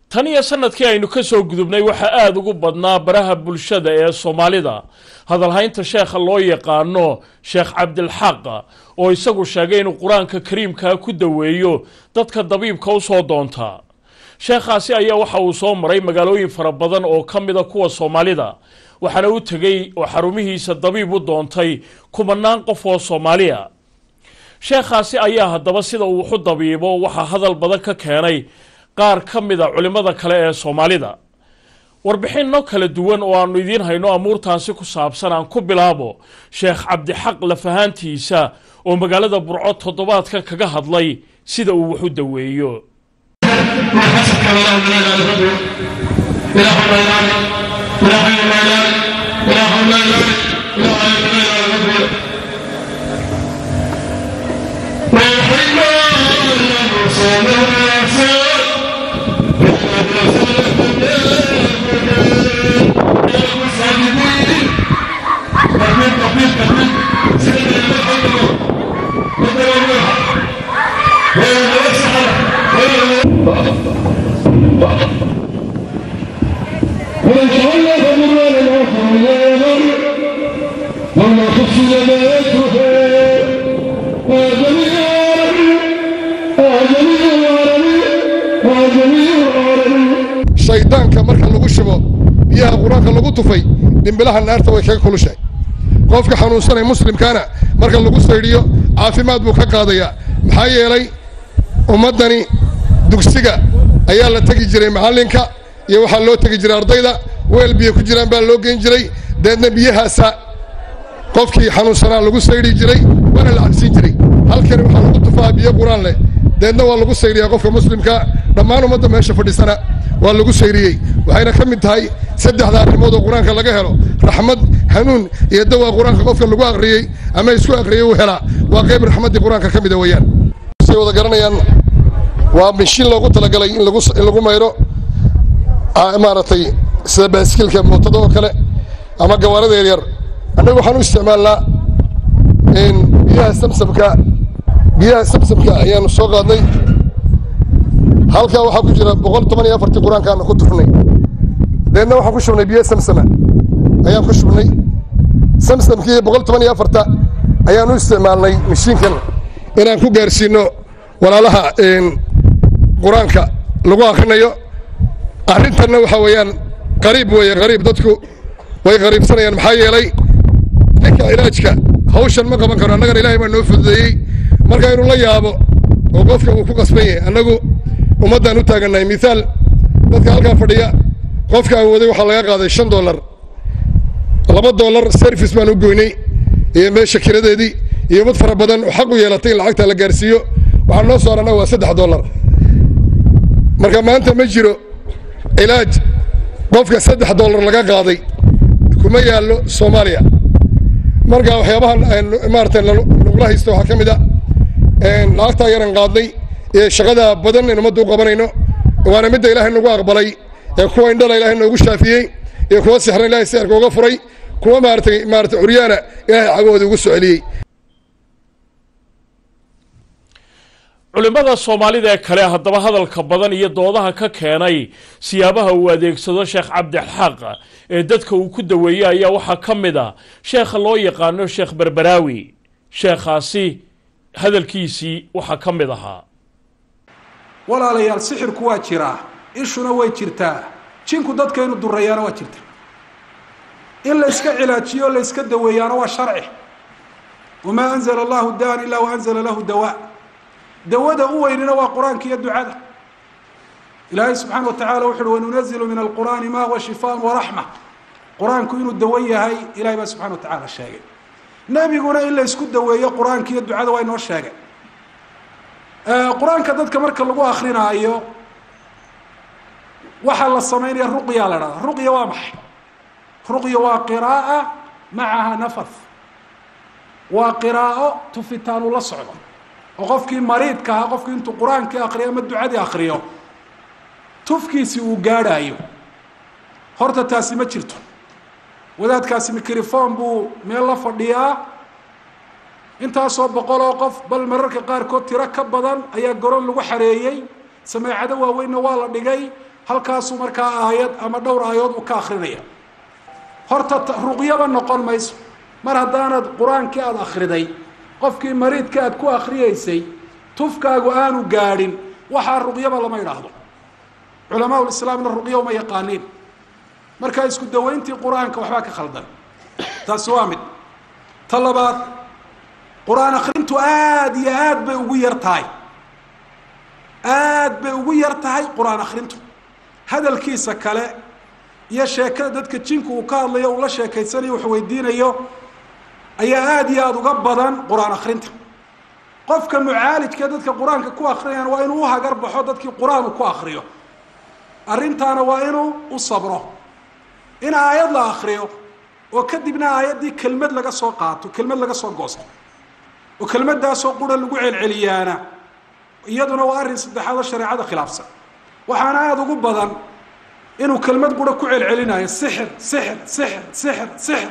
tan iyo sanadkii aynu ka soo gudubnay waxaa aada ugu badnaa baraha bulshada ee soomaalida hadalhaynta sheekha loo yaqaano sheekh cabdilxaq oo isagu sheegay inuu qur-aanka kariimkaa ku daweeyo dadka dabiibka u soo doonta sheekhaasi ayaa waxa uu soo maray magaalooyin fara badan oo ka mida kuwa soomaalida waxaana u tegey oo xarumihiisa dabiib u doontay kumanaan qof oo soomaaliya sheekhaasi ayaa haddaba sida uu waxu dabiibo waxaa hadal badan ka keenay qaar ka mida culimmada kale ee soomaalida warbixinno kala duwan oo aanu idiin hayno amuurtaasi ku saabsan aan ku bilaabo sheekh cabdixaq lafahaantiisa oo magaalada burco toddobaadka kaga hadlay sida uu waxu daweeyo ومن تولى فمن العفو لا يمر وما خفي ما يتركه وجميع العالمين وجميع العالمين وجميع العالمين shaydaanka marka lagu shubo biyaha qur-aanka lagu tufay dhimbilaha naarta way kaga kulushahay qofka xanuunsanay muslimkaana marka lagu saydhiyo caafimaad buu ka qaadayaa maxaa yeelay ummaddani dugsiga ayaa la tegi jiray macallinka iyo waxaa loo tegi jiray ardayda weel biyo ku jiraan baa loo geyn jiray deedna biyahaasa qofkii xanuunsanaa lagu saydhi jiray waana la cabsiin jiray halkani waxaa lagu tufaa biyo qur-aan leh deedna waa lagu saydhiyaa qofka muslimka dhammaan ummadda meesha fadhisana waa lagu saydhiyey waxayna ka mid tahay saddexda arrimood oo qur-aanka laga helo raxmad hanuun iyo dawaa qur-aanka qofka lagu aqriyey ama isku aqriyey uu helaa waa qayb raxmaddii qur-aanka ka mida weeyaan say wada garanayaan waa mishiin loogu talagalay in lagu in lagu mayro maaragtay sida baaskiilka mootada oo kale ama gawaarada yaryar annagu waxaan u isticmaalnaa biyaha samsamka biyaha samsamka ayaanu soo qaadnay halkaa waxaa ku jira boqol toban iyo afartii qur-aankaana ku tufnay deedna waxaan ku shubnay biyo samsama ayaan ku shubnay samsamkii boqol toban iyo afarta ayaan u isticmaalnay mashiinkan inaan ku gaarsiino walaalaha qur-aanka lagu akrinayo arrintanna waxaa weeyaan qariib weeye qariib dadku way qariibsanayaan maxaa yeelay ninka cilaajka hawshan ma qaban karo annagana ilaahay baa noo fududeeyey marka inuu la yaabo oo qofka uu ku qasban yahay annagu ummaddaan u taagannahay miaal dadka halkaa fadhiya qofka awooday waxaa laga qaaday shan dollar laba dollar service baan u goynay iyo meesha kiradeedii iyo ummad fara badan oo xaq u yeelatay in lacagta la gaarsiiyo waxaa noo soo arana waa saddex dollar marka maanta ma jiro cilaaj qofka saddex dollar laga qaaday kuma yaallo soomaaliya marka waxyaabahan maarata nagula haysto waxaa ka mid a lacagtaa yaran qaadnay ee shaqada badan in ummadda u qabanayno waana midda ilaahay nagu aqbalay ee kuwa indhala ilaahay noogu shaafiyey iyo kuwa sixran ilahay sixirka uga furay kuwa maaratay maarata curyaana ilaahay cagahooda ugu soo celiyey culimmada soomaalida ee kale haddaba hadalka badan iyo doodaha ka keenay siyaabaha uu adeegsado sheekh cabdixaq ee dadka uu ku daweeyey ayaa waxaa ka mid a sheekha loo yaqaano sheekh berberaawi sheekhaasi hadalkiisii waxaa ka mid ahaa walaalayaal sixirku waa jiraa ishuna way jirtaa jinku dadka inu durayaana waa jirta in la yska cilaajiyo o la yska daweeyaana waa sharci wamaa anzala allahu daan ilaa waanzala lahu dawaa dawada u weynina waa qur-aanka iyo ducada ilaahay subxaana wa tacala wuxu uhi wanunazilu min alqur'aani ma huwa shifaan waraxma qur-aanku inuu dawo yahay ilahay baa subxana wa tacaala sheegay nebiguna in la ysku daweeyo qur-aanka iyo ducada waa inoo sheegay qur-aanka dadka marka lagu akrinaayo waxaa la sameynaya ruqya la dhahda ruqya waa maxay ruqya waa qiraaa macaha nafath waa qiraa'o tufitaanu la socdo oo qofkii mariidka ahaa qofkii intuu qur-aankii akriyo ama ducadii akriyo tufkiisi uu gaadhaayo horta taasi ma jirto wadaadkaasi microphone buu meel la fadhiyaa intaasoo boqol oo qof bal mararka qaarkood tiro ka badan ayaa garoon lagu xareeyey sameecado waaweynna waa la dhigay halkaasuu markaa aayad ama dhowr aayadood uu ka akrinaya horta ruqyaba noqon mayso mar haddaanad qur-aankii aada akhriday qofkii mariidka aad ku akhriyeysay tufkaagu aanu gaadhin waxaa ruqyaba lama idhaahdo culamaa lislaamna ruqya uma yaqaaniin markaa isku dawayntii qur-aanka waxbaa ka khaldan taasi waa mid ta labaad qur-aan akrintu aada iyo aad bay ugu yar tahay aad bay ugu yar tahay qur-aan akrintu hadalkiisa kale iyo sheekada dadka jinku uu ka hadlayo uu la sheekaysanayo wax weydiinayo ayaa aada iyo aada uga badan qur-aan akrinta qofka mucaalijka dadka qur-aanka ku akrinayaan waa inuu uhagar baxo dadkii qur-aan uu ku akriyo arrintaana waa inuu u sabro in aayad la akriyo oo kadibna aayaddii kelmad laga soo qaato kelmad laga soo goosto oo kelmaddaasoo qura lagu celceliyaana iyaduna waa arrin saddexaad oo shareecada khilaafsan waxaana aada ugu badan inuu kelmad qura ku celcelinayo sixir sixir sixir sixir sixir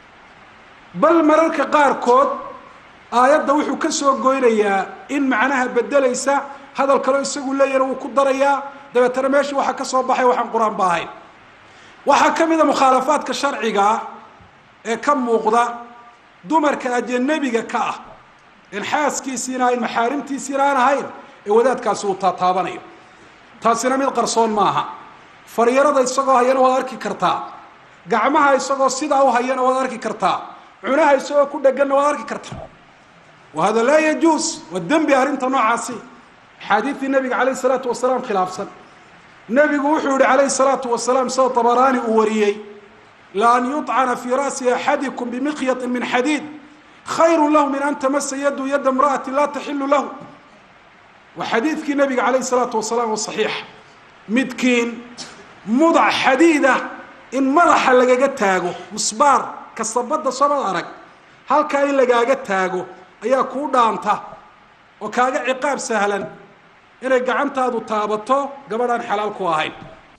bal mararka qaarkood aayadda wuxuu ka soo goynayaa in macnaha bedelaysa hadal kaleo isagu leeyana wuu ku darayaa dabeetana meeshii waxaa ka soo baxay waxaan qur-aan ba ahayn waxaa ka mid a mukhaalafaadka sharcigaa ee ka muuqda dumarka ajanabiga ka ah in xaaskiisiina ahayn maxaarimtiisiina aan ahayn ee wadaadkaasi uu taataabanayo taasina mid qarsoon maaha faryarada isagoo hayana waad arki kartaa gacmaha isagoo sidaa u hayana waad arki kartaa cunaha isagoo ku dheganna waad arki kartaa wa hada laa yajuus waa dembi arrinta noocaasi axaadiidtii nabiga calayh isalaatu wasalaam khilaafsan nebigu wuxuu yihi calayhi salaatu wasalaam sida tabaraani uu wariyey la an yuطcana fii ra'si axadikum bimikyatin min xadiid khayru lahu min an tamasa yadu yada imra'ati laa taxilu lahu waa xadiidkii nabiga calayh isalaatu wasalaam oo saxiix midkiin mudac xadiida in madaxa lagaga taago musbaar kasabadda soomad arag halkaa in lagaaga taago ayaa kuu dhaanta oo kaaga ciqaab sahlan inay gacantaadu taabato gabadhaan xalaal ku ahayn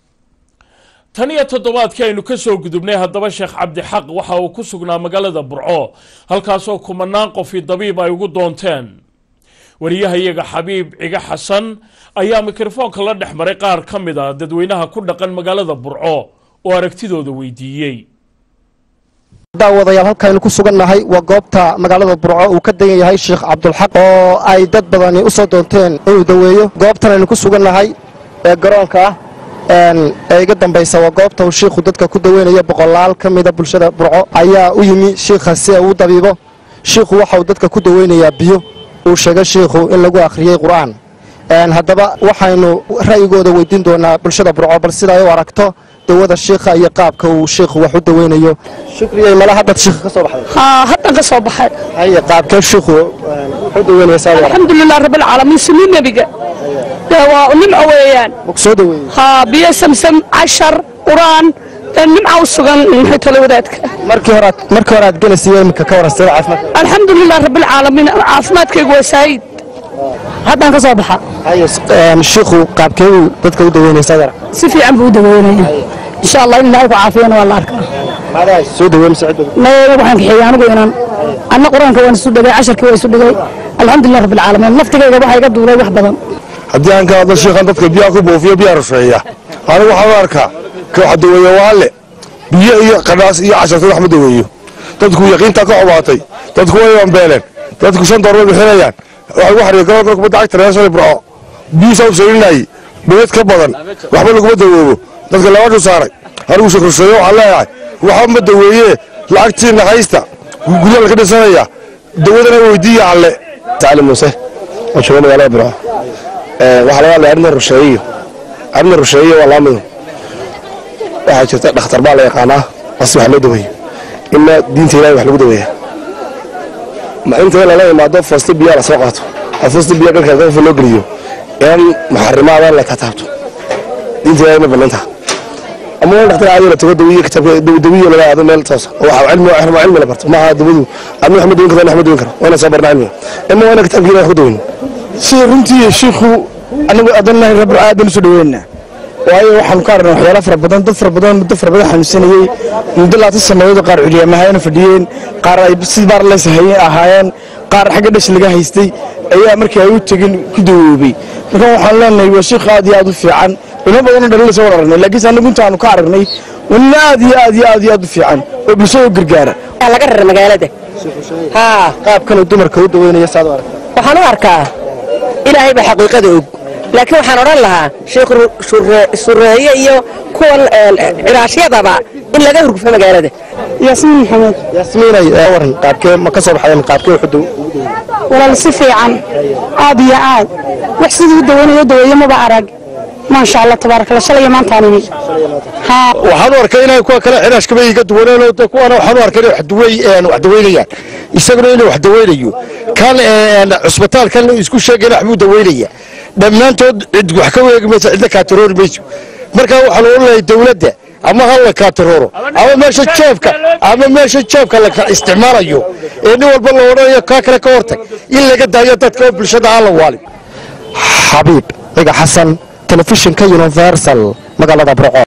tan iyo toddobaadkii aynu ka soo gudubnay haddaba sheekh cabdixaq waxa uu ku sugnaa magaalada burco halkaasoo kumanaan qofi dabiib ay ugu doonteen wariyahayaga xabiib ciga xasan ayaa mikrofoonka la dhex maray qaar ka mid a dadweynaha ku dhaqan magaalada burco oo aragtidooda weydiiyey daawadayaal halkaaynu ku sugannahay waa goobta magaalada burco uu ka degan yahay sheekh cabdulxaq oo ay dad badani u soo doonteen inuu daweeyo goobtan aynu ku sugannahay ee garoonka ah ee iga dambaysa waa goobta uu shiikhu dadka ku daweynayo boqolaal ka mida bulshada burco ayaa u yimi shiikha si uu dabiibo shiikhu waxa uu dadka ku daweynayaa biyo uu sheegay shiikhu in lagu akhriyey qur'aan haddaba waxaynu ra'yigooda weydiin doonaa bulshada burco bal sida ay u aragto dawada shiikha iyo qaabka uu shiikhu wax u daweynayo shukriyay mala haddaad shiikha ka soo baxday haa haddan ka soo baxay haye qaabkee shiikhu wuxuu daweynaysaa alxamdulilah rabbilcaalamiin sunni nebiga dee waa nimco weeyaan ku soo daweeyey haa biyo samsam cashar qur'aan dee nimca u sugan maxay tale wadaadka markii horaad markii hore aad gelaysiiyo iminka ka waran sida caafimaad alxamdulilah rabbilcaalamiin caafimaadkaygu waa saayid haddan ka soo baxa haye shiikhu qaabkee uu dadka u daweynaysaa adar si fiican buu u daweynaya insha allah in ilaahay ku caafiyana waa la arkaa maadaha soo daweyn mise cid nayaga waxaan kaxeeyey anigu inaan anna qur-aanka waan isu dhigay casharkii waa isu dhigay alxamdulilah rabbilcaalamiin naftigayga waxaa iga duulay wax badan haddii aan ka hadlo shiikhan dadka biyaha ku buufiyo biyaha rusheeya anigu waxaan u arkaa ka wax daweeya waa alle biyo iyo qadhaas iyo casharta wax ma daweeyo dadku yaqiintaa ka xubaatay dadku way bambeeleen dadku shan door way bixinayaan waxa ugu xariya garoonka kubadda cagta reer shalay burco biyuusaa u salinayay bayad ka badan waxba laguma dawoobo dadka labadhu saaray anigu sheekh rusheeye waxaan leeyahay waxba ma daweeyee lacagtiina haysta guryaha laka dhisanaya dawadana weydiiya alle tacali muuse oo jooga magaalada burco waxaa laga hadlaya arrinta rusheeyo arrinta rusheeyo waa laba mido waxaa jirta dhakhtar baa la yaqaanaa bas wax loo daweeyo inna diinta ilahay wax lagu daweeya ma inta lala imaado foosta biyaa la soo qaato oo foosta biya dharka qofka loo geliyo in muxarimaada la tataabto diinta ilahay ma banaanta ama in dhakhtar caadi la tago dawiye kitaabka dawiye laga aado meel toos oo waxa cilmi waa cilmi la barto maaha dawadu adna wax ma dawin karo wax ma dawin karo waa inaan soo barnaa cilmiga ima waa inaan kitaabka ilahay wax ku daweyno sida runtii shiikhu anagu adanlahi rabbil aadan soo dhaweynaa waayo waxaanu ka aragnay waxyaalo fara badan dad fara badan muddo fara badan xanuunsanayey muddo laatan sannadood qaar curyamahaayana fadhiyeen qaar ay sidii baar leys ahaayeen qaar xagga dhash laga haystay ayaa markii ay u tegin ku dawoobay marka waxaan leenahay waa sheekh aad iyo aad u fiican culimo badanoo dhalin soo aragnay laakiinse anagu intaanu ka aragnay waa nin aad iyo aad iyo aad iyo aad u fiican oo bulshada u gargaara laga rara magaalada haa qaabkanuu dumarka u daweynaya saad u aragta waxaan u arkaa ilaahay baa xaqiiqada og laakiin waxaan odhan lahaa sheekh sureeye iyo kuwan ciraashyadaba in laga hurgufo magaalada yaasmiin maxamed yaasmiinay waran qaabkee ma ka soo baxayeen qaabkee wuxuu walaal si fiican aad iyo aad wax sidii u daweynayo daweeye maba arag maasha allah tabaarakallah shalay iyo maantaan imi haa waxaan u arkay inay kuwa kale xiraashkaba iga duwaneen oo kuwana waxaan u arkay inay wax duway wax daweynayaan isaguna inuu wax daweynayo kan cusbitaalkan isku sheegayna waxbuu daweynaya dhammaantood cid wax ka weegi mayso cidna kaataroori mayso marka waxaa loo leeyahay dawladda ama ha la kaatarooro ama meesha jeebka ama meesha jeebka la isticmaalayo ee nin walba la odhanayo kaa kale ka hortag in laga daayo dadka oo bulshada aan la waalin xabiib ciga xasan telefishinka universal magaalada burco